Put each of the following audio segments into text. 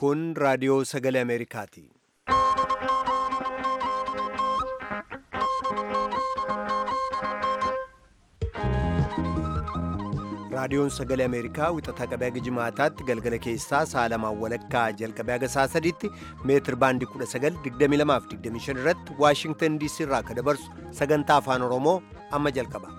Kun raadiyoo sagalee Ameerikaati. Raadiyoon sagalee Ameerikaa wixataa qabee haga jimaataatti galgala keessaa sa'a lamaan walakkaa jalqabee haga sa'a sadiitti meetir baandii 1922 irratti Waashingtan DC irraa akka dabarsu sagantaa afaan Oromoo amma jalqaba.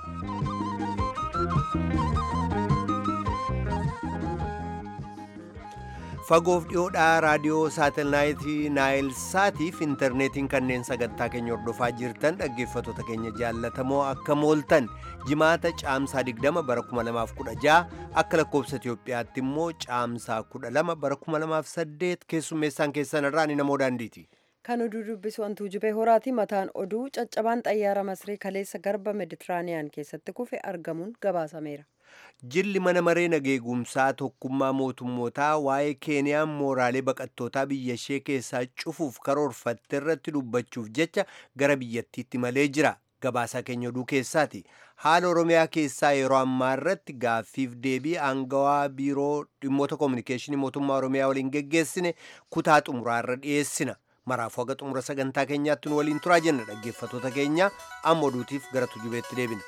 Fagoof dhiyoodhaa raadiyoo saatelaayitii Naayil Saatiif intarneetiin kanneen sagantaa keenya hordofaa jirtan dhaggeeffattoota keenya jaallatamoo akka mooltan jimaata caamsaa 20 bara 2016 akka lakkoobsa Itoophiyaatti immoo caamsaa 12 bara 2008 keessummeessaan keessan irraa ni namoo daandiiti. Kan oduu dubbisu wantuu jibee horaati mataan oduu caccabaan xayyaara masrii kaleessa garba meditiraaniyaan keessatti kufe argamuun gabaasameera. Jilli mana maree nageegumsaa tokkummaa mootummootaa waa'ee Keeniyaan mooraalee baqattootaa biyya ishee keessaa cufuuf karoorfatte irratti dubbachuuf jecha gara biyyattiitti malee jira. Gabaasaa keenya oduu keessaati. Haala Oromiyaa keessaa yeroo ammaa irratti gaaffiif deebii aangawaa biiroo dhimmoota koominikeeshinii mootummaa Oromiyaa waliin geggeessine kutaa xumuraa irra dhiyeessina. Maraafuu haga xumura sagantaa keenyaatti nu waliin turaa jenna dhaggeeffattoota keenya amma oduutiif gara tujubeetti deebina.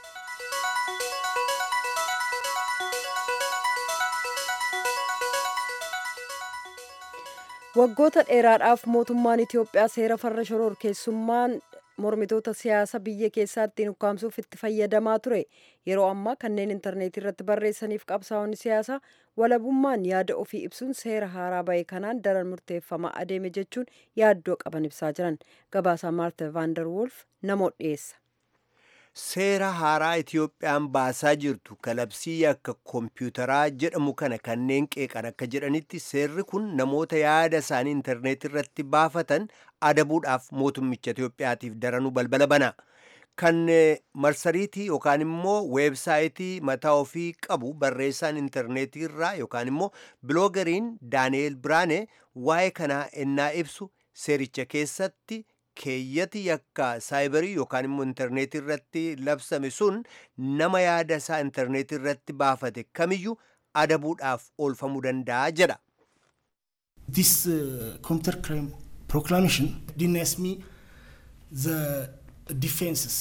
waggoota dheeraadhaaf mootummaan Itiyoophiyaa seera farra shororkeessummaan mormitoota siyaasa biyya keessaa ittiin ukkaamsuuf itti fayyadamaa ture yeroo ammaa kanneen intarneetii irratti barreessaniif qabsaa'onni siyaasaa walabummaan yaada ofii ibsuun seera haaraa ba'e kanaan daran murteeffamaa adeeme jechuun yaaddoo qaban ibsaa jiran gabaasaa maarta vaandar wolf namoota dhiyeessa. Seera haaraa Itiyoophiyaan baasaa jirtu kalabsii akka koompiyuutaraa jedhamu kana kanneen qeeqan akka jedhanitti seerri kun namoota yaada isaanii intarneetii irratti baafatan adabuudhaaf mootummicha Itiyoophiyaatiif daranuu balbala bana. Kan marsariitii yookaan immoo weebsaayitii mataa ofii qabu barreessaan intarneetii irraa yookaan immoo biloogariin Daani'eel Biraane waa'ee kanaa ennaa ibsu seericha keessatti keeyyati yakka saayibarii yookaan immoo intarneetii irratti labsame sun nama yaada isaa intarneetii irratti baafate kamiyyuu adabuudhaaf oolfamuu danda'a jedha. This uh, computer crime proclamation denies me the defenses.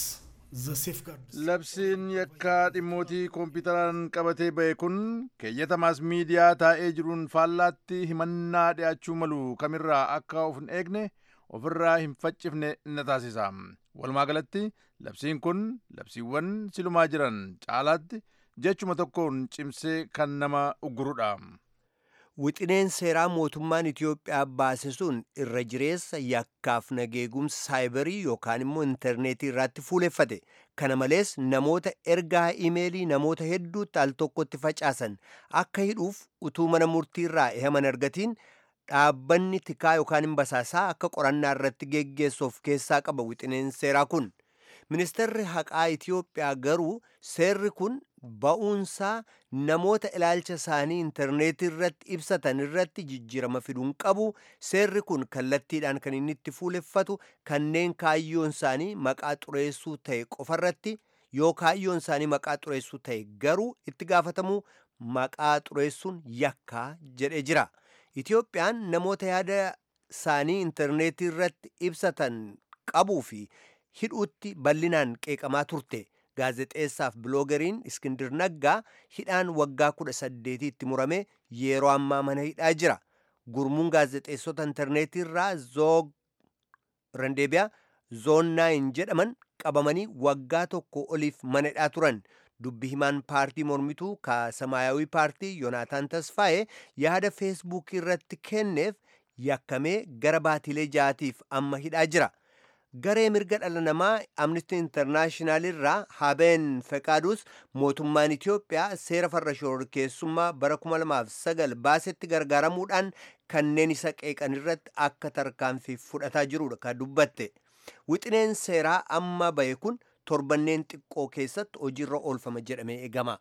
Labsiin yakkaa dhimmootii koompiyuutaraan qabatee ba'e kun keeyyata maas miidiyaa taa'ee jiruun faallaatti himannaa dhiyaachuu malu kamirraa akka of hin eegne ofirraa hin faccifne na taasisa. Walumaa galatti labsiin kun labsiiwwan silumaa jiran caalaatti jechuma tokkoon cimsee kan nama uggurudha. Wixineen seeraa mootummaan Itiyoophiyaa baase sun irra jireessa yakkaaf nageegumsa saayibarii yookaan immoo intarneetii irratti fuuleffate. Kana malees namoota ergaa imeelii namoota hedduutti al tokkotti facaasan akka hidhuuf utuu mana murtii irraa eeyaman argatiin dhaabbanni tikaa yookaan hin basaasaa akka qorannaa irratti geggeessu of keessaa qaba wixineen seeraa kun. Ministeerri haqaa Itiyoophiyaa garuu seerri kun ba'uunsaa namoota ilaalcha isaanii intarneetii irratti ibsatan irratti jijjiirama fiduun qabu seerri kun kallattiidhaan kan inni itti fuuleffatu kanneen kaayyoon isaanii maqaa xureessuu ta'e qofarratti yoo kaayyoon isaanii maqaa xureessuu ta'e garuu itti gaafatamuu maqaa xureessuun yakkaa jedhe jira. Itiyoophiyaan namoota yaada isaanii intarneetii irratti ibsatan qabuu fi hidhuutti bal'inaan qeeqamaa turte. gaazexeessaaf biloogariin iskindir naggaa hidhaan waggaa kudha saddeetiitti murame yeroo ammaa mana hidhaa jira gurmuun gaazexeessota intarneetii irraa zoog randeebiyaa zoon naayin jedhaman qabamanii waggaa tokko oliif mana hidhaa turan dubbi himaan paartii mormituu ka samaayawii paartii yoonaataan tasfaa'ee yaada feesbuukii irratti kenneef yakkamee gara baatilee jaatiif amma hidhaa jira. garee mirga dhala namaa amnistii intarnaashinaal irraa habeen feqaaduus mootummaan itiyoophiyaa seera farra shororkeessummaa bara 2009 baasetti gargaaramuudhaan kanneen isa qeeqan irratti akka tarkaanfii fudhataa jirudha kan dubbatte wixineen seeraa amma bahe kun torbanneen xiqqoo keessatti hojiirra oolfama jedhamee eegama.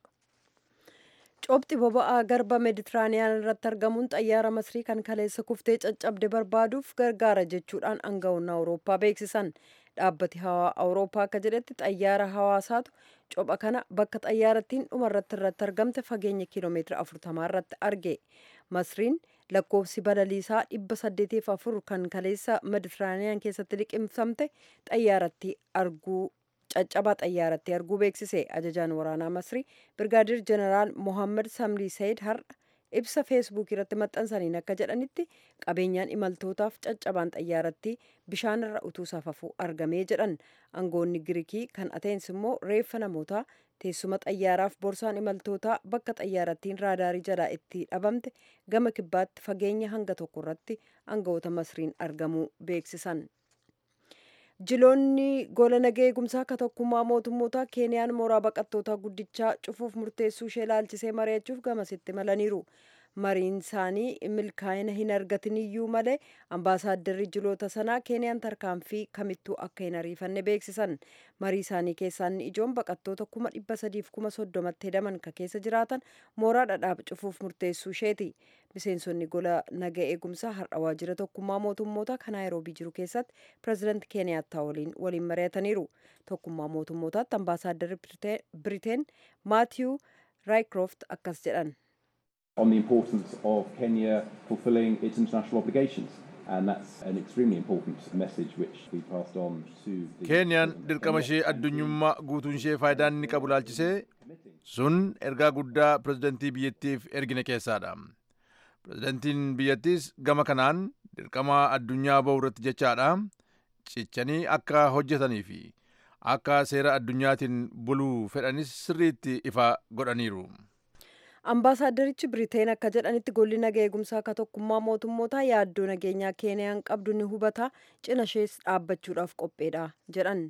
Cobxi boba'aa garba meditiraaniyaan irratti argamuun xayyaara masrii kan kaleessa kuftee caccabde barbaaduuf gargaara jechuudhaan aangawoonni awurooppaa beeksisan. Dhaabbati hawaa awurooppaa akka jedhetti xayyaara hawaasaatu copha kana bakka xayyaarattiin dhumarratti irratti argamte fageenya kiiloomeetira afurtamaa irratti arge. Masriin lakkoofsi balaliisaa dhibba saddeetiif afur kan kaleessa meditiraaniyaan keessatti liqimsamte xayyaaratti arguu caccabaa xayyaaratti arguu beeksise ajajaan waraanaa masrii birgaadir jeneraal mohammad samrii sayid har'a ibsa feesbuukii irratti maxxansaniin akka jedhanitti qabeenyaan imaltootaaf caccabaan xayyaaratti bishaan irra utuu safafuu argamee jedhan aangoonni giriikii kan ateensi immoo reeffa namootaa teessuma xayyaaraaf borsaan imaltootaa bakka xayyaarattiin raadaarii jalaa itti dhabamte gama kibbaatti fageenya hanga tokko irratti aangawoota masriin argamuu beeksisan. jiloonni gola nagaa eegumsaa akka tokkummaa mootummoota keeniyaan mooraa baqattootaa guddichaa cufuuf murteessuu ishee ilaalchisee mari'achuuf gamasitti malaniiru mariin isaanii milkaa'ina hin argatin iyyuu malee ambaasaadarri jiloota sanaa keeniyaan tarkaanfii kamittuu akka hin ariifanne beeksisan marii isaanii keessaa inni ijoon baqattoota kuma dhibba sadiif kuma soddomatti hedaman ka keessa jiraatan mooraa dhadhaab cufuuf murteessuu isheeti miseensonni gola nagaa eegumsaa har'a waajjira tokkummaa mootummoota kan naayiroobii jiru keessatti pireezidaanti keeniyaattaa waliin waliin mari'ataniiru tokkummaa mootummootaatti ambaasaadarri biriteen maatiyuu raayikirooft akkas jedhan. on the importance of Kenya fulfilling its international obligations. And that's an extremely important message which we passed on to the keeniyaan dirqama ishee addunyummaa guutuun ishee faayidaan inni qabu laalchisee sun ergaa guddaa pirezidantii biyyattiif ergine keessaadha pirezidantiin biyyattiis gama kanaan dirqama addunyaa ba'u irratti jechaadha cichanii akka hojjetanii fi akka seera addunyaatiin buluu fedhanis sirriitti ifa godhaniiru. ambaasaaddarichi biriteen akka jedhanitti golli nagaa eegumsaa akka tokkummaa mootummootaa yaaddoo nageenyaa keeniyaan qabdu ni hubata cina ishees dhaabbachuudhaaf qopheedha jedhan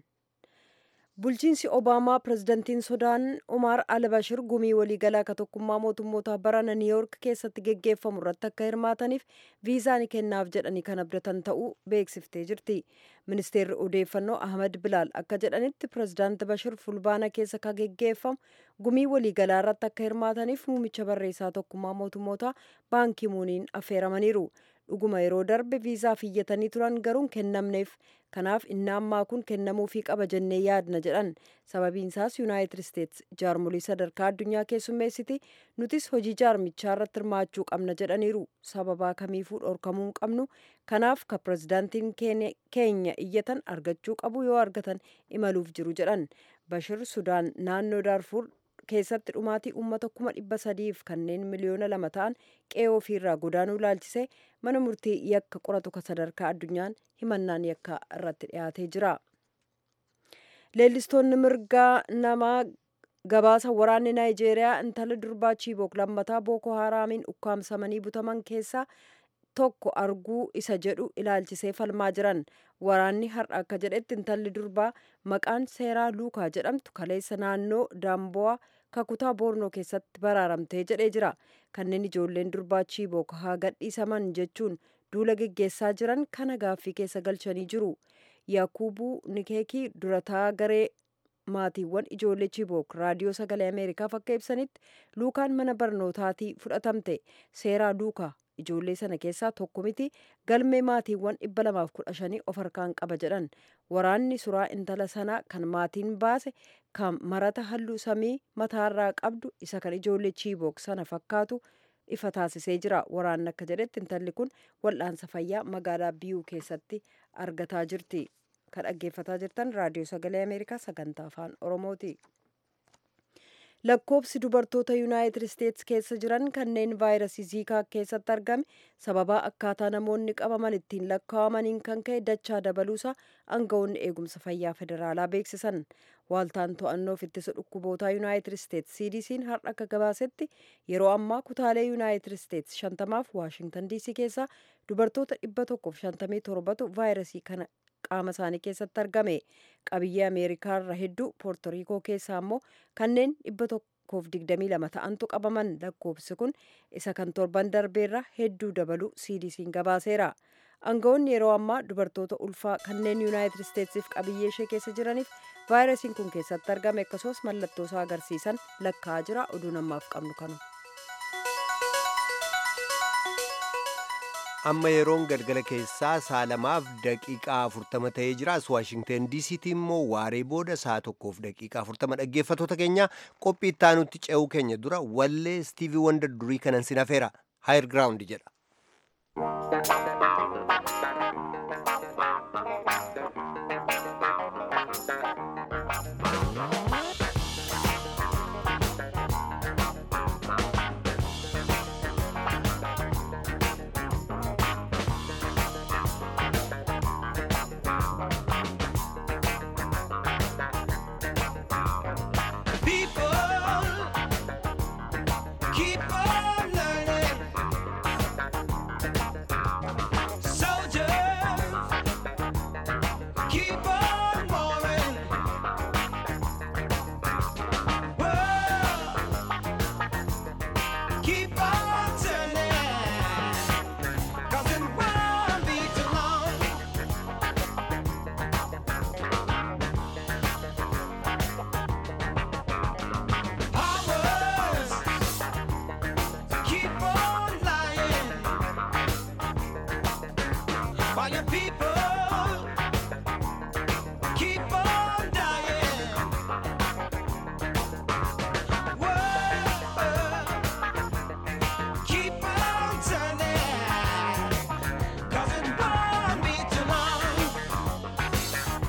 bulchiinsi obaamaa pirezidantiin sudaan umaar albashir gumii waliigalaa akka tokkummaa mootummootaa barana niiyork keessatti geggeeffamu irratti akka hirmaataniif viizaa ni kennaaf jedhanii kan abdatan ta'uu beeksiftee jirti ministeerri odeeffannoo ahmad bilaal akka jedhanitti pirezidaanti bashir fulbaana keessa ka geggeeffamu gumii waliigalaa irratti akka hirmaataniif muumicha barreessaa tokkummaa mootummootaa baankii muuniin affeeramaniiru dhuguma yeroo darbe viizaaf iyyatanii turan garuu kennamneef kanaaf inni ammaa kun kennamuufii qaba jennee yaadna jedhan sababiin isaas yuunaayitid isteets jaarmolii sadarkaa addunyaa keessummeessiti nutis hojii jaarmichaa irratti hirmaachuu qabna jedhaniiru sababaa kamiifuu dhorkamuu hin qabnu kanaaf ka pirezidaantiin keenya iyyatan argachuu qabu yoo argatan imaluuf jiru jedhan bashir sudaan naannoo daarfuur keessatti dhumaatii uummata kuma dhibba sadiif kanneen miliyoona lama ta'an qe'ee ofiirraa godaanuu ilaalchisee mana murtii yakka qoratu ka sadarkaa addunyaan himannaan yakka irratti dhiyaatee jira. Leellistoonni mirgaa namaa gabaasa waraanni naayijeeriyaa intala durbaa chiibook lammataa booko haraamiin ukkaamsamanii butaman keessaa tokko arguu isa jedhu ilaalchisee falmaa jiran waraanni har'a akka jedhetti intalli durbaa maqaan seeraa luukaa jedhamtu kaleessa naannoo daambo'a kakutaa boornoo keessatti baraaramtee jedhee jira kanneen ijoolleen durbaa chiibook haa gadhiisaman jechuun duula geggeessaa jiran kana gaaffii keessa galchanii jiru yaakubuu nikeekii durataa garee maatiiwwan ijoollee chiibook raadiyoo sagalee ameerikaaf akka ibsanitti luukaan mana barnootaatii fudhatamte seeraa luukaa ijoollee sana keessaa tokko miti galmee maatiiwwan dhibba lamaaf kudha shanii of harkaan qaba jedhan waraanni suraa intala sanaa kan maatiin baase kan marata halluu samii mataarraa qabdu isa kan ijoollee chiibook sana fakkaatu ifa taasisee jira waraanni akka jedhetti intalli kun wal'aansa fayyaa magaalaa biyuu keessatti argataa jirti kan dhaggeeffataa jirtan raadiyoo sagalee ameerikaa sagantaa afaan oromooti. lakkoobsi dubartoota yuunaayitid isteets keessa jiran kanneen vaayirasii ziikaa keessatti argame sababaa akkaataa namoonni qabaman ittiin lakkaa'amaniin kan ka'e dachaa dabaluusaa aangawoonni eegumsa fayyaa federaalaa beeksisan waaltaan to'annoof ittisa dhukkubootaa yuunaayitid isteets cdc'n har'a akka gabaasetti yeroo ammaa kutaalee yuunaayitid isteets shantamaaf waashingtan diisii keessaa dubartoota dhibba tokkoof shantamii torbatu vaayirasii kana qaama isaanii keessatti argame qabiyyee ameerikaa irra hedduu poortoriikoo keessaa immoo kanneen dhibba tokkoof digdamii lama ta'antu qabaman lakkoofsi kun isa kan torban darbeerra hedduu dabalu cdc'n gabaaseera aangawoonni yeroo ammaa dubartoota ulfaa kanneen yuunaayitid isteetsiif qabiyyee ishee keessa jiraniif vaayirasiin kun keessatti argame akkasumas mallattoo isaa agarsiisan lakkaa'aa jira oduu namaaf qabnu kanu. amma yeroon galgala keessaa saa lamaaf daqiiqaa afurtama ta'ee jira as waashingten diisiitti immoo waaree booda saa tokkoof daqiiqaa afurtama dhaggeeffatoota keenya qophii ittaanutti ce'uu keenya dura wallee istiivii wanda durii kanan sin hafeera haayir giraawundi jedha People keep on learning. Soldiers keep on warring. World keep on turning. 'Cause it won't be too long. Powers keep on lying while your people keep on dying. World keep on turning 'cause it won't be too long.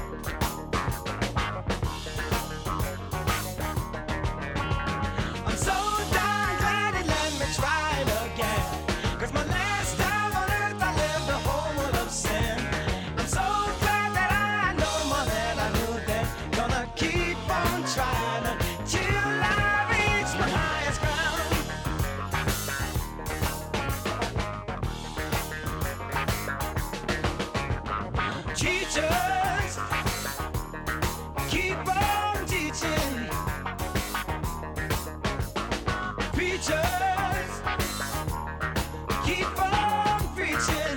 I'm so darn glad he let me try it again. 'Cause my last time on earth I lived a whole world of sin. I'm so glad that I know more than I knew then. Gonna keep on trying till I reach my highest ground. Teachers, keep on teaching. Preachers, keep on preaching.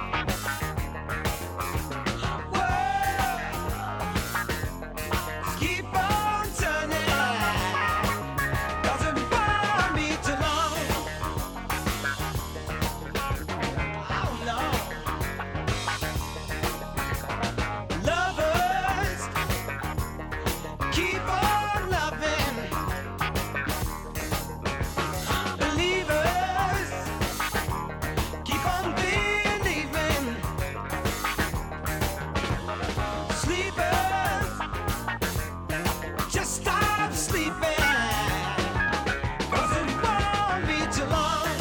World, keep on turning. 'Cause it won't be too long. Oh no. Lovers, keep on loving. Believers, keep on believing. Sleepers, just stop sleeping. 'Cause it won't be too long.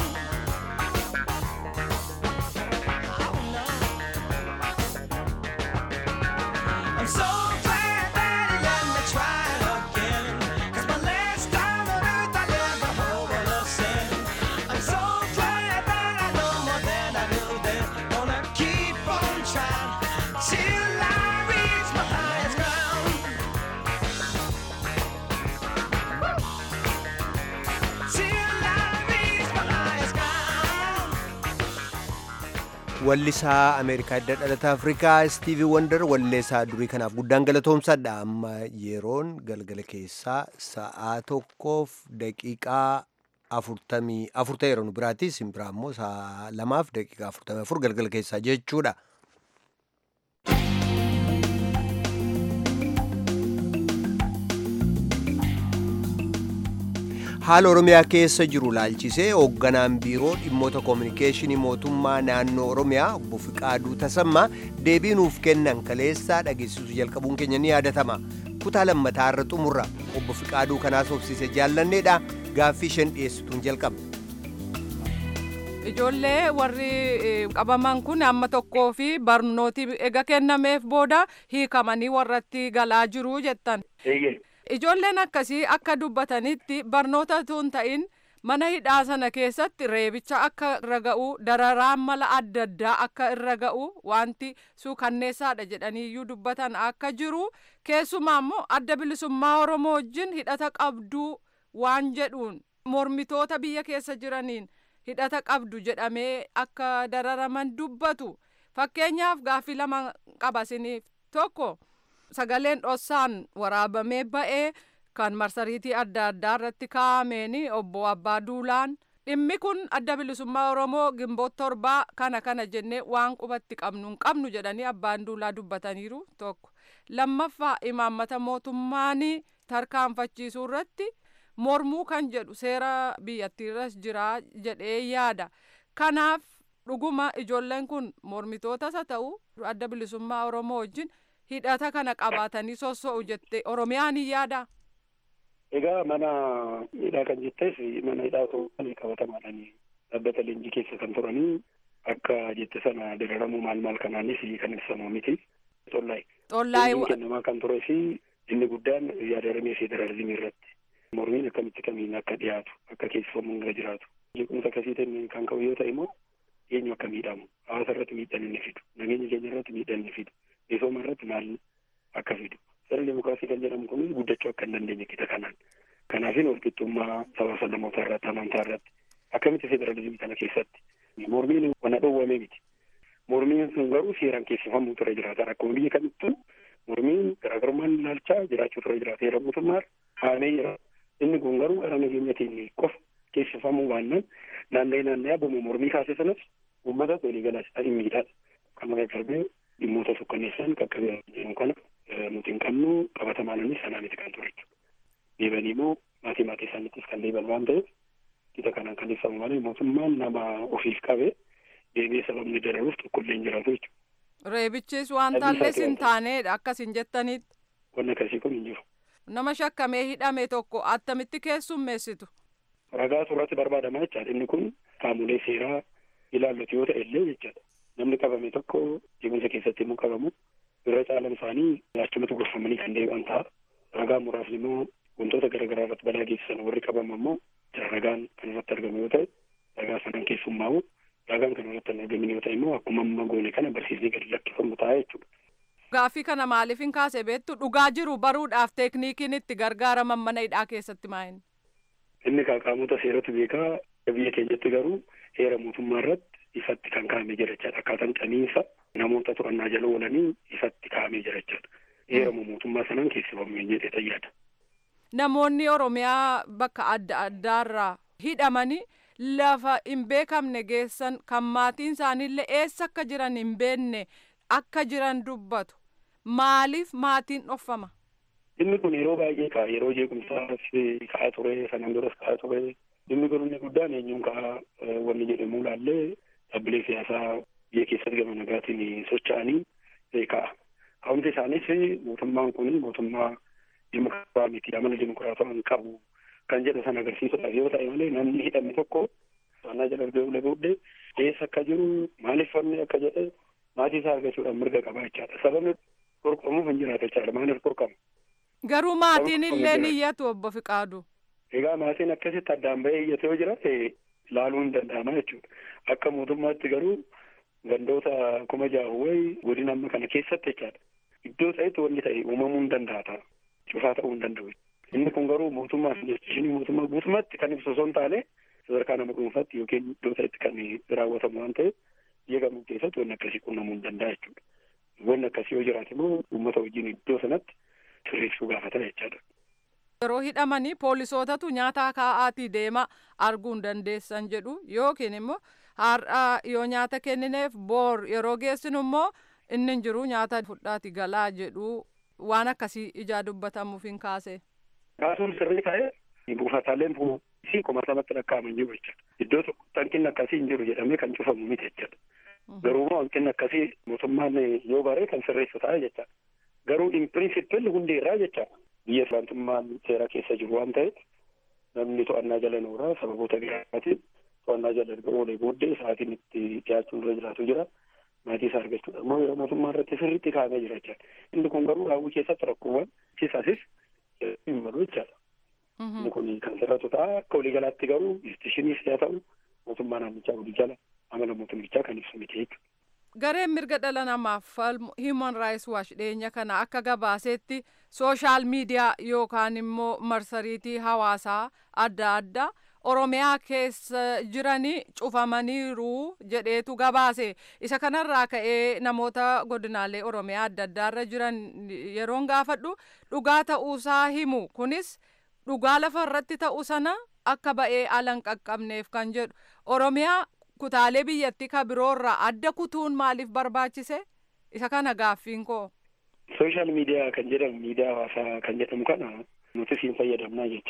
Oh no. I'm so glad that he let me try it again. 'Cause my last time on earth I lived a whole world of sin. I'm so glad that I know more than I knew then. Gonna keep on trying till I reach my highest ground. Till I reach my highest ground. Wallisaa Ameerikaa Hidda Dhalata Afrikaa Istiivii Wandar walleessaa durii kanaaf guddaan galatoomsadha. Amma yeroon galgala keessaa sa'aa tokkoof daqiiqaa afurtamii afur ta'eera nu biraatti isin biraa immoo sa'a lamaaf daqiiqaa afurtamii afur galgala keessaa jechuudha. haala oromiyaa keessa jiru laalchisee hoogganaan biiroo dhimmoota koominikeeshinii mootummaa naannoo oromiyaa obbo Fiqaaduu Tasammaa deebii nuuf kennan kaleessaa dhageessisuu jalqabuun keenya ni yaadatama kutaa lammataa irra xumurra obbo Fiqaaduu kanaas obsiise jaallanneedha gaaffii shan dhiyeessituun jalqaba. Ijoollee warri eh, qabaman kun amma tokkoo fi barnooti ega kennameef booda hiikamanii warratti galaa jiru jettan. Ijoolleen akkasii akka dubbatanitti barnoota tun ta'in mana hidhaa sana keessatti reebicha akka irra ga'u dararaan mala adda addaa akka irra ga'u wanti suukanneessaadha jedhaniiyyuu dubbatan akka jiru keessumaa immoo adda bilisummaa oromoo wajjin hidhata qabduu waan jedhuun mormitoota biyya keessa jiraniin hidhata qabdu jedhamee akka dararaman dubbatu fakkeenyaaf gaaffii lama qabasiniif tokko. sagaleen dhossaan waraabamee ba'ee kan marsariitii adda addaa irratti kaa'ameen obbo Abbaa Duulaan dhimmi kun adda bilisummaa Oromoo gimboota torbaa kana kana jennee waan qubatti qabnu hin qabnu jedhanii abbaan duulaa dubbataniiru tokko lammaffaa imaammata mootummaanii tarkaanfachiisuu irratti mormuu kan jedhu seera biyyattiirras jira jedhee yaada kanaaf dhuguma ijoolleen kun mormitootas haa ta'u adda bilisummaa oromoo wajjin hidhata kana qabaatanii sosso'u jette oromiyaan hin yaada. Egaa mana hidhaa kan jettees mana hidhaa otoo kan qabatamaadhaan dhaabbata leenjii keessa kan turanii akka jette sana dararamuu maal maal kanaanis kan ibsamu miti. Xollaay. Xollaay. kennamaa kan turee fi inni guddaan yaadaramee federalizimii irratti mormiin akkamitti kamiin akka dhiyaatu akka keessifamuun irra jiraatu. Jeequmsa akkasiitiin kan ka'u yoo ta'e immoo eenyu akka miidhamu hawaasa irratti miidhaan inni fidu nageenya keenya irratti miidhaan inni fidu misooma irratti maal akka fidu sirna demokiraasii kan jedhamu kun guddachuu akka hin dandeenye kita kanaan kanaafin walqixxummaa saba sablammoota irratti amantaa irratti akkamitti federalizimii kana keessatti mormiin wana dhowwame miti mormiin sun garuu seeraan keessifamuu ture jiraata akkuma biyya kamittuu mormiin garaagarummaan ilaalchaa jiraachuu ture jiraata heera mootummaa haamee jira inni kun garuu gara nageenyatiin qofa keessifamuu baannaan naanna'ee naanna'ee abbuma mormii kaase sanas uummata walii galaas hin miidhaadha. Kama qaqqabee dhimmoota sukkanneessan qaqqabee jiru kana nuti hin qabnu qabatamaananis sanaa miti kan ture jechuudha. Deebanii immoo maatii maatii isaaniittis kan deeban waan ta'eef kita kanaan kan ibsamu malee mootummaan nama ofiif qabe deebi'ee sababni dararuuf tokkollee hin jiraatu jechuudha. Reebichis waan taalles hin taaneedha akkas hin jettanitti. Wanni akkasii kun hin jiru. Nama shakkamee hidhame tokko attamitti keessummeessitu. ragaa suuratti barbaadamaa jechaadha inni kun qaamolee seeraa ilaallatu yoo ta'e illee jechaadha namni qabame tokko jeequmsa keessatti immoo qabamu irra caalan isaanii achumatti gorfamanii kan deebi'an ta'a ragaa muraasni immoo wantoota garaagaraa irratti balaa geessisan warri qabamu immoo ragaan kan irratti argamu yoo ta'e ragaa sanan keessummaa'u ragaan kan irratti hin argamin yoo ta'e immoo akkuma amma goone kana barsiisnee gadi lakkifamu ta'a jechuudha. Gaaffii kana maaliif hin kaase beektu dhugaa jiru baruudhaaf teekniikiin itti gargaaraman mana hidhaa keessatti maa'in. inni qaamota seeratu beekaa biyya keenyatti garuu heera mootummaa irratti ifatti kan kaa'amee jira jechaadha akkaataan xaniinsa namoota to'annaa jala oolanii ifatti kaa'amee jira jechaadha heera mootummaa sanaan keessifamuu jedhee xayyaada. Namoonni Oromiyaa bakka adda addaarraa hidhamanii lafa hin beekamne geessan kan maatiin isaaniillee eessa akka jiran hin beekne akka jiran dubbatu maaliif maatiin dhoffama? Dhimmi kun yeroo baay'ee ka'a yeroo jeequmsaas ka'aa ture sanaan duras ka'aa ture dhimmi kun inni guddaan eenyuun ka'a wanni jedhamu laallee dhaabbilee siyaasaa biyya keessatti gama nagaatiin socho'anii ka'a. Ka'umsi isaanis mootummaan kun mootummaa dimokiraataa miti amala dimokiraataa hin qabu kan jedhu sana agarsiisuudhaaf yoo ta'e malee namni hidhame tokko to'annaa jala erga ule booddee eessa akka jiru maaliif falmee akka jedhe maatii isaa argachuudhaan mirga qaba jechaadha. Sababni qorqamuuf hin jiraatu jechaadha maaliif qorqama? Garuu maatiin illee ni iyyatu obbo Fiqaadu. Egaa maatiin akkasitti addaan bahee iyyate yoo jiraate laaluu hin danda'ama jechuudha. Akka mootummaatti garuu gandoota kuma jaawwee godina amma kana keessatti jechaadha. Iddoo ta'etti wanni ta'e uumamuu hin danda'a ta'a. Cufaa ta'uu hin danda'u. Inni kun garuu mootummaa fi jechuun mootummaa guutummaatti kan ibsu osoo hin taane sadarkaa nama dhuunfaatti yookiin iddoo ta'etti kan raawwatamu waan ta'eef biyya kamuu keessatti wanni akkasii qunnamuu hin danda'a jechuudha. Wanni akkasii yoo jiraate immoo uummata wajjin iddoo sanatti sirreessuu gaafata jechaadha. Yeroo hidhamanii poolisootatu nyaata kaa'aatii deema arguu hin dandeessan jedhu yookiin immoo har'a yoo nyaata kennineef boor yeroo geessinu immoo inni hin jiru nyaata fudhaati galaa jedhu waan akkasii ijaa dubbatamuuf hin kaase. Kaasuun sirrii ta'ee buufataaleen poolisii kumatamatti lakkaa'aman jiru jechuudha. Iddoo tokkotti hanqinni akkasii hin jiru jedhamee kan cufamu miti jechuudha. Garuu immoo hanqinni akkasii mootummaan yoo baree kan sirreessu ta'a jechuudha. Garuu in pirinsipil hundi irraa jechuudha. Biyya islaantummaan seera keessa jiru waan ta'eef namni to'annaa jala nooraa sababoota garaagaraatiin to'annaa jala erga oolee booddee sa'aatiin itti dhiyaachuun irra jiraatu jira. Maatii isaa argachuudha. Immoo yeroo mootummaa irratti sirriitti kaa'amee jira jechuudha. Inni kun garuu raawwii keessatti rakkoowwan kisaasis hin malu jechaadha. Inni kun kan sirratu ta'a. Akka waliigalaatti garuu institushiniis haa ta'u mootummaa naannichaa walii jala amala mootummichaa kan ibsu miti jechuudha. Gareen mirga dhala namaaf falmu Human Rights Watch dhiyeenya kana akka gabaasetti sooshaal miidiyaa yookaan immoo marsariitii hawaasaa adda addaa Oromiyaa keessa jiranii cufamaniiru jedheetu gabaase. Isa kanarraa ka'ee namoota godinaalee Oromiyaa adda addaarra jiran yeroon gaafadhu dhugaa ta'uusaa himu. Kunis dhugaa lafa irratti ta'u sana akka ba'ee ala hin qaqqabneef kan jedhu. Oromiyaa kutaalee biyyattii ka biroorraa adda kutuun maaliif barbaachise? Isa kana gaaffiin koo. Sooshaal miidiyaa kan jedhamu miidiyaa hawaasaa kan jedhamu kana nuti siin fayyadamnaa jechaadha.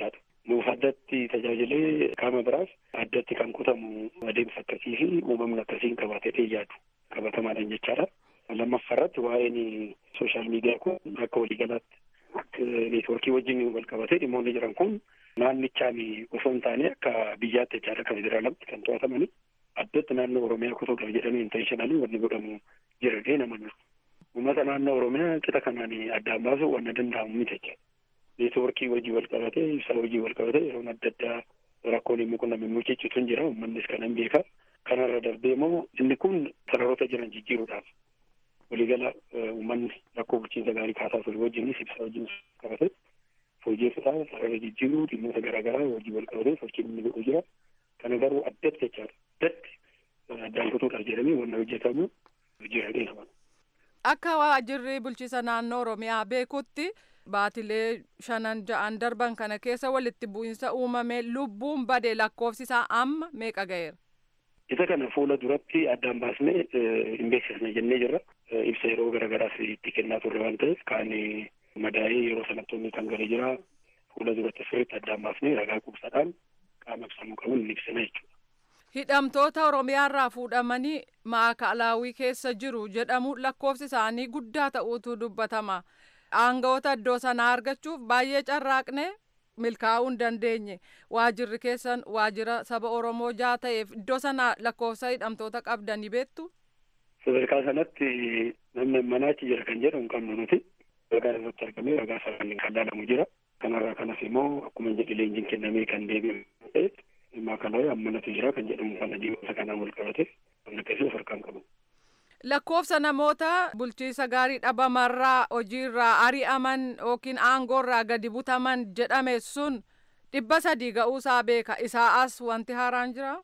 nuuf addatti tajaajilee qaama biraaf addatti kan kutamu adeemsa akkasii fi uumamni akkasiin qabaatee yaadu qabatamaadhaan jechaadha. Lammaffaarratti waa'een sooshaal miidiyaa kun akka waliigalaatti neetwoorkii wajjin wal qabatee dhimmoonni jiran kun naannichaan osoo hin taane akka biyyaatti jechaadha kan federaalatti kan to'atamani addatti naannoo oromiyaa kutuudhaaf jedhamee intarneeshinaalii wanni godhamu jira gahee nama jiru. Uummata naannoo oromiyaa qixa kanaan addaan baasuu wanna danda'amu miti jechuudha. Neetwoorkii wajjii wal qabatee ibsaa wajjii wal qabatee yeroon adda addaa rakkoon immoo kun namni mucichitu hin jira uummannis kanan beeka. Kanarra darbee immoo inni kun sararoota jiran jijjiiruudhaaf waliigala uummanni rakkoo bulchiinsa gaarii kaasaa ture wajjinis ibsaa wajjin qabate fooyyessuudhaaf sarara jijjiiruu dhimmoota garaagaraa wajjin wal qabatee sochiin inni godhu jira. Kana garuu addatti jechaadha. Addatti addaan kutuudhaaf jedhamee wanna hojjetamu jira dheeraman. Akka waajjirri bulchiisa naannoo Oromiyaa beekutti baatilee shanan ja'an darban kana keessa walitti bu'iinsa uumame lubbuun bade lakkoofsi isaa amma meeqa ga'eera? Isa kana fuula duratti addaan baasnee hin beeksisne jennee jirra. Ibsa yeroo garaagaraas itti kennaa turre waan ta'eef kaan madaa'ee yeroo sanatti kan galee jira. Fuula duratti sirriitti addaan baasnee ragaa quubsaadhaan qaama ibsamuu qabuun hin ibsina jechuudha. Hidhamtoota Oromiyaarraa fuudhamanii maakalaawii keessa jiru jedhamu lakkoofsi isaanii guddaa ta'uutu dubbatama. Aangawoota iddoo sanaa argachuuf baay'ee carraaqne milkaa'uu hin dandeenye. Waajirri keessan waajira saba Oromoo jaa ta'eef iddoo sana lakkoofsa hidhamtoota qabdanii beektu? Sadarkaa sanatti namni manaachi jira kan jedhamu qabnu nuti. Ragaa irratti argamee ragaa sararaan kan laalamu jira. Kanarraa kanas immoo akkuma jedhe leenjiin kennamee kan deebi'u ta'e maakalaawii ammanatu jira kan jedhamu kana diimota kanaan wal qabate kan akkasii of harkaan qabu. Lakkoofsa namoota bulchiisa gaarii dhabamarraa hojiirraa ari'aman yookiin aangoorraa gadi butaman jedhame sun dhibba sadii ga'uusaa beeka. Isaa as wanti haaraan jira?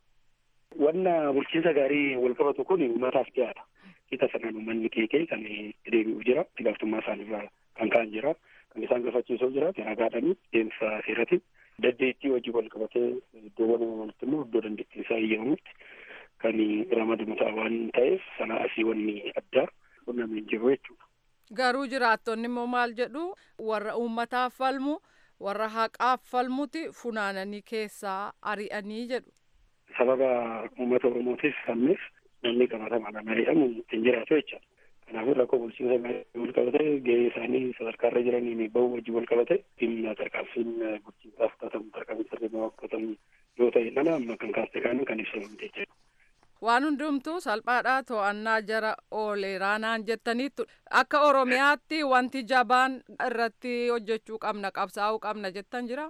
Wanna bulchiinsa gaarii wal qabatu kun uummataaf dhiyaata. Qixa sanaan uummanni keekee kan deebi'u jira. Itti gaafatamummaa isaanirraa kan ka'an jira. Kan isaan gaafachiisuu jira. Ragaadhaan deemsa seeratiin dandeettii hojii wal qabatee iddoowwan uumamanitti immoo iddoo dandeettii isaa eeyyamamutti kan ramadamu ta'a waan ta'eef sana asii wanni addaa qunnamee hin jiru jechuudha. Garuu jiraattonni immoo maal jedhu warra uummataaf falmu warra haqaaf falmuti funaananii keessaa ari'anii jedhu. Sababa uummata Oromootiif falmeef namni qabatamaadhaan ari'amu hin jiraatu jechaadha. Kanaafuu rakkoo bulchiinsa gaarii wal qabatee gahee isaanii sadarkaarra jiranii bahuu wajjin wal qabate dhimma tarkaanfiin bulchiinsaaf fudhatamu tarkaanfii sirriimaa fudhatamu yoo ta'e mana amma kan kaaste kaaniin kan ibsamu jechuudha. Waan hundumtuu salphaadhaa to'annaa jara ooleeraa naan jettaniittu akka Oromiyaatti wanti jabaan irratti hojjechuu qabna qabsaa'uu qabna jettan jira.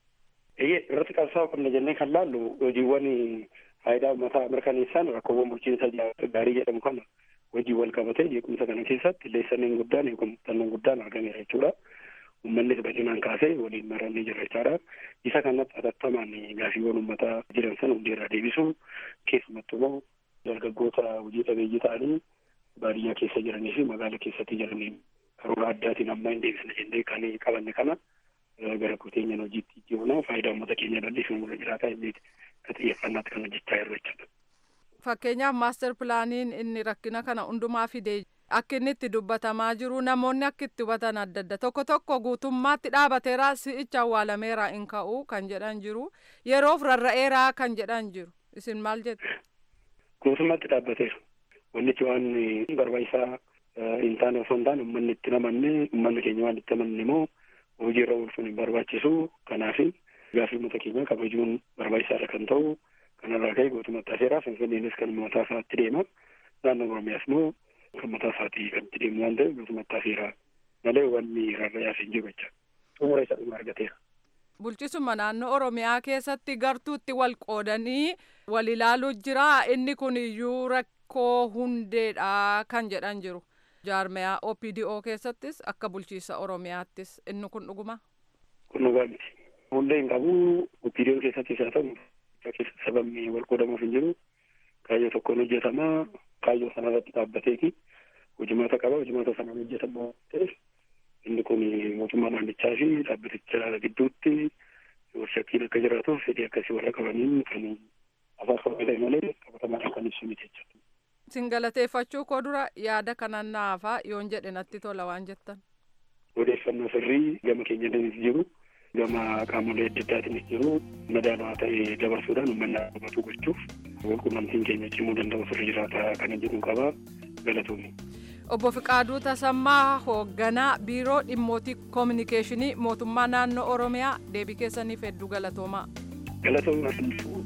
Eeyyee irratti qabsaa'uu qabna jennee kan laallu hojiiwwan faayidaa uummataa mirkaneessan rakkoowwan bulchiinsa gaarii jedhamu kana hojii wal qabatee jeequmsa kana keessatti leessaniin guddaan eegumsannaan guddaan argameera jechuudha. Uummannis bal'inaan kaasee waliin marannee jira jechaadha. Isa kanatti hatattamaan gaafiiwwan uummataa jiran sana hundeerraa deebisuu keessumattuu immoo dargaggoota hojii dhabeeyyii ta'anii baadiyyaa keessa jiranii fi magaala keessatti jiranii karoora addaatiin amma hin deebisne jennee kan qabanne kana gara kuteenyaan hojiitti jijjiiruna faayidaa uummata keenya bal'isuun mura jiraataa inni ka xiyyeeffannaatti kan hojjechaa jirru jechuudha. Fakkeenyaaf maaster pilaaniin inni rakkina kana hundumaa fide akka inni itti dubbatamaa jiru namoonni akka itti hubatan adda adda tokko tokko guutummaatti dhaabateera si'icha awwaalameera hin ka'u kan jedhan jiru yeroof rarra'eera kan jedhan jiru isin maal jettu. Guutummaatti dhaabbateera. Wannichi waan barbaachisaa hin taane osoo hin taane uummanni itti namanne uummanni keenya waan itti amanne immoo hojiirra oolchuun hin barbaachisu kanaaf gaafii uummata keenyaa kabajuun barbaachisaadha kan ta'u kanarraa ka'e guutummaatti hafeera finfinneenis kan mataa isaatti deema naannoo oromiyaas immoo kan mataa isaatii kan itti deemu waan ta'eef guutummaatti hafeera malee wanni rarra'aaf hin jiru jecha xumura isa dhuma argateera. Bulchisuma naannoo Oromiyaa keessatti gartuutti wal qoodanii wal ilaaluu jira inni kun iyyuu rakkoo hundeedha kan jedhan jiru. Jaarmiyaa OPDO keessattis akka bulchiisa Oromiyaattis inni kun dhuguma. Kun dhugaa miti. Hundee hin qabu OPDO keessattis haa ta'u keessa sababni wal qoodamuuf hin jiru kaayyoo tokkoon hojjetama kaayyoo sanarratti dhaabbateeti hojimaata qaba hojimaata sanaan hojjetamu ta'eef inni kun mootummaa naannichaa fi dhaabbaticha gidduutti shakkiin akka jiraatuuf fedhii akkasii warra qabaniin kan afaan qabatee malee qabatamaadhaan kan ibsu miti jechuudha. Sin galateeffachuu koo dura yaada kanan naafaa yoon jedhe natti tola waan jettan. Odeeffannoo sirrii gama keenya danis jiru gama qaamolee adda addaatiinis jiru madaalawaa ta'e dabarsuudhaan uummanni hubatu gochuuf walqunnamtiin keenya cimuu danda'u sirri jiraata kana jedhu qaba galatoomii. Obbo Fiqaaduu Tasammaa hoogganaa biiroo dhimmootii koominikeeshinii mootummaa naannoo Oromiyaa deebii keessaniif hedduu galatoomaa. Galatoomaa.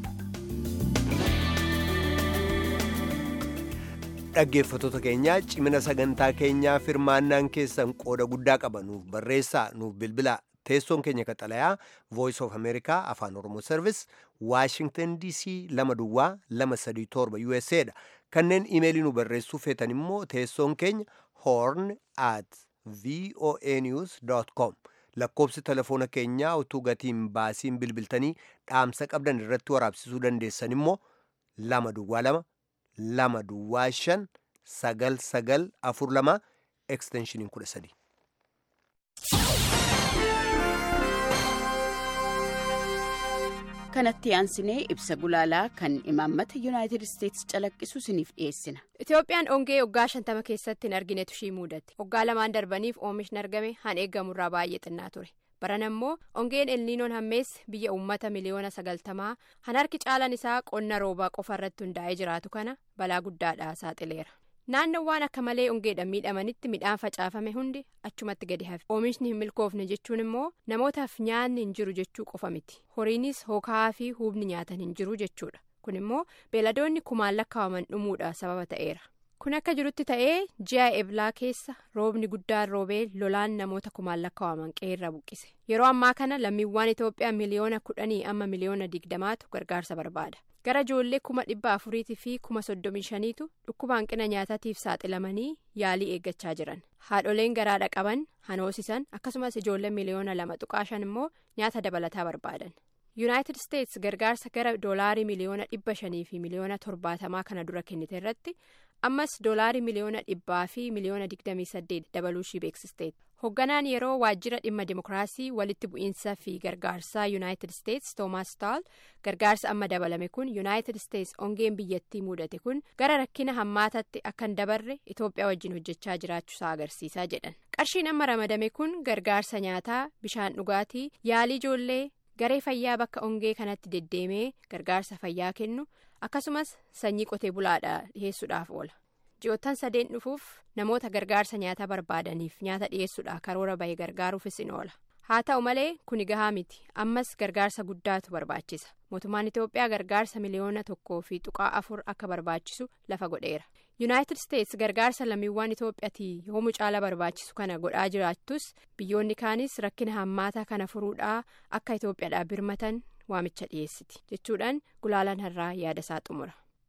dhaggeeffattoota keenyaa cimina sagantaa keenyaa firmaannaan keessan qooda guddaa qaba nuuf barreessaa nuuf bilbilaa teessoon keenya qaxalayaa voice of america afaan oromoo service washington dc lama duwwaa lama sadii torba usa dha kanneen imeelii nu barreessuu feetan immoo teessoon keenya horn at voa news com lakkoobsi telefoona keenyaa utuu gatiin baasiin bilbiltanii dhaamsa qabdan irratti waraabsisuu dandeessan immoo lama duwwaa lama lama duwwaa shan sagal sagal afur lama eksteenshiniin kudha sadi. kanatti aansinee ibsa gulaalaa kan imaammata yuunaayitid isteetsi calaqqisu isiniif dhiyeessina. Itoophiyaan ongee waggaa shantama keessatti hin arginetu ishii mudate waggaa lamaan darbaniif oomishni argame han eeggamurraa baay'ee xinnaa ture baran ammoo ongeen elniinoon hammeesse biyya uummata miliyoona sagaltamaa han harki caalan isaa qonna roobaa qofa irratti hundaa'ee jiraatu kana balaa guddaadhaa saaxileera. naannoowwan akka malee ongeedhaan miidhamanitti midhaan facaafame hundi achumatti gadi hafe oomishni hin milkoofne jechuun immoo namootaaf nyaanni hin jiru jechuu qofa miti horiinis hookaa fi hubni nyaatan hin jiru jechuudha kun immoo beeladoonni kumaan lakkaa'aman dhumuudha sababa ta'eera kun akka jirutti ta'ee ji'a eblaa keessa roobni guddaan roobee lolaan namoota kumaan lakkaa'aman qeerra buqqise yeroo ammaa kana lammiiwwan itoophiyaa miliyoona kudhanii amma miliyoona digdamaatu gargaarsa barbaada. gara ijoollee kuma dhibba afuriitii fi kuma soddomii shaniitu dhukkuba hanqina nyaataatiif saaxilamanii yaalii eeggachaa jiran haadholeen garaadha qaban hanoosisan akkasumas ijoollee miliyoona lama tuqaa shan immoo nyaata dabalataa barbaadan yuunaayitid isteets gargaarsa gara doolaarii miliyoona dhibba shanii fi miliyoona torbaatamaa kana dura kennite irratti ammas doolaarii miliyoona dhibbaa fi miliyoona digdamii saddeet dabaluu ishii beeksisteeti hoogganaan yeroo waajjira dhimma dimokiraasii walitti bu'iinsa fi gargaarsaa yuunaayitid isteets toomaas taal gargaarsa amma dabalame kun yuunaayitid isteets ongeen biyyattii mudate kun gara rakkina hammaatatti akka hin dabarre itoophiyaa wajjin hojjechaa jiraachuusaa agarsiisaa jedhan qarshiin amma ramadame kun gargaarsa nyaataa bishaan dhugaatii yaalii ijoollee garee fayyaa bakka ongee kanatti deddeemee gargaarsa fayyaa kennu akkasumas sanyii qotee bulaadhaa dhiheessuudhaaf oola. ji'oottan sadeen dhufuuf namoota gargaarsa nyaataa barbaadaniif nyaata dhiyeessuudha karoora bahee gargaaruufis in oola haa ta'u malee kuni gahaa miti ammas gargaarsa guddaatu barbaachisa mootummaan itoophiyaa gargaarsa miliyoona tokkoo fi tuqaa afur akka barbaachisu lafa godheera yuunaayitid isteets gargaarsa lammiiwwan itoophiyaatii yoomuu caala barbaachisu kana godhaa jiraattus biyyoonni kaanis rakkina hammaataa kana furuudhaa akka itoophiyaadhaa birmatan waamicha dhiyeessiti jechuudhaan gulaalaan har'aa yaada isaa xumura.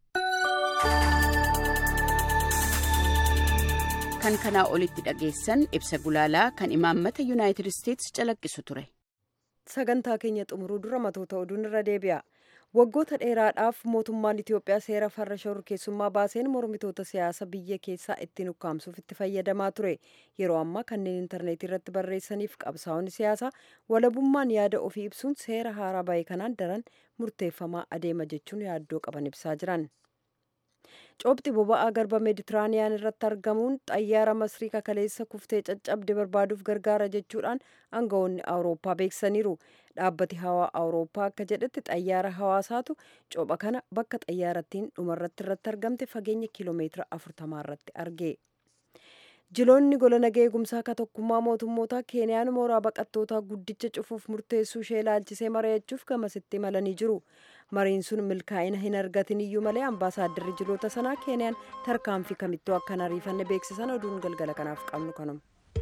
kan kanaa olitti dhageessan ibsa gulaalaa kan imaammata yuunaayitid isteetsi calaqqisu ture. sagantaa keenya xumuruu dura matoota oduun irra deebi'a waggoota dheeraadhaaf mootummaan itiyoophiyaa seera farra shororkeessummaa baaseen mormitoota siyaasa biyya keessaa ittiin ukkaamsuuf itti fayyadamaa ture yeroo ammaa kanneen intarneetii irratti barreessaniif qabsaa'onni siyaasaa walabummaan yaada ofii ibsuun seera haaraa bahe kanaan daran murteeffamaa adeema jechuun yaaddoo qaban ibsaa jiran. coobxi boba'aa garba meeditiraaniyaan irratti argamuun xayyaara masrii kakaleessa kuftee caccabde barbaaduuf gargaara jechuudhaan aangawoonni awurooppaa beeksisaniiru dhaabbati hawaa awurooppaa akka jedhetti xayyaara hawaasaatu coopha kana bakka xayyaarattiin dhumarratti irratti argamte fageenya kiiloomeetira afurtamaa irratti arge jiloonni gola nagaa eegumsaa akka tokkummaa mootummoota keeniyaan mooraa baqattootaa guddicha cufuuf murteessuu ishee ilaalchisee mari'achuuf gamasitti imalanii jiru mariin sun milkaa'ina hin argatin iyyuu malee ambaasaadarri jiloota sanaa keeniyaan tarkaanfii kamittuu akka hin ariifanne beeksisan oduun galgala kanaaf qabnu kanuma.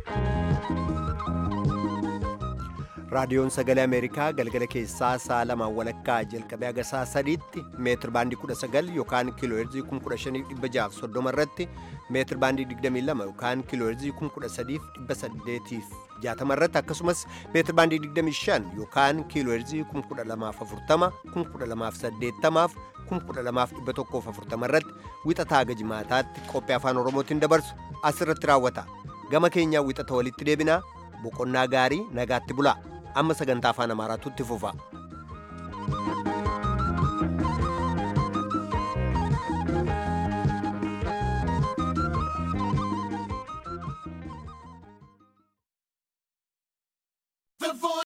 raadiyoon sagalee ameerikaa galgala keessaa sa'a lamaan walakkaa jalqabee haga sa'a sadiitti meetir baandii 19 yookaan kiiloo heerzii 15630 irratti meetir baandii 22 yookaan kiiloo heerzii 13860 irratti akkasumas meetir baandii 25 yookaan kiiloo heerzii 12040 12080 12140 irratti wixataa haga jimaataatti qophii afaan oromootiin dabarsu asirratti raawwata gama keenyaa wixata walitti deebinaa boqonnaa gaarii nagaatti bulaa amma sagantaa afaan amaaraatu itti fufa.